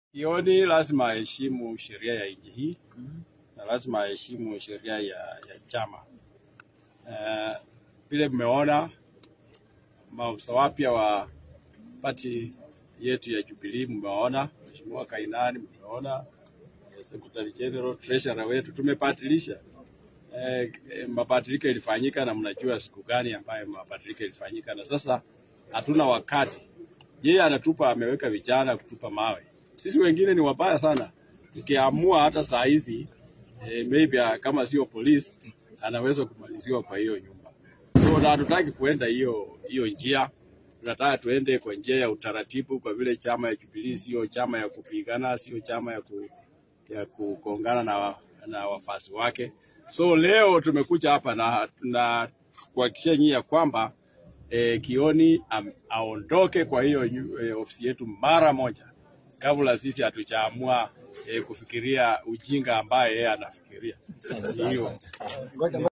Kioni lazima aheshimu sheria ya nchi hii na lazima aheshimu sheria ya, ya chama. Eh, Vile mmeona maafisa wapya wa pati yetu ya Jubilee, mmeona Mheshimiwa Kainani, mmeona eh, Secretary General, Treasurer wetu tumepatilisha. Eh, eh, mabadiliko ilifanyika na mnajua siku gani ambayo mabadiliko ilifanyika, na sasa hatuna wakati. Yeye anatupa ameweka vijana kutupa mawe, sisi wengine ni wabaya sana. Tukiamua hata saa hizi eh, maybe ah, kama sio polisi anaweza kumaliziwa kwa hiyo nyumba. So na hatutaki kuenda hiyo hiyo njia, tunataka tuende kwa njia ya utaratibu, kwa vile chama ya Jubilee sio chama ya kupigana, sio chama ya ku, ya kukongana na, na wafasi wake. So leo tumekuja hapa na, na kuhakikisha nyinyi ya kwamba eh, Kioni am, aondoke kwa hiyo nyu- eh, ofisi yetu mara moja, kabla sisi hatujaamua eh, kufikiria ujinga ambaye yeye anafikiria. Hiyo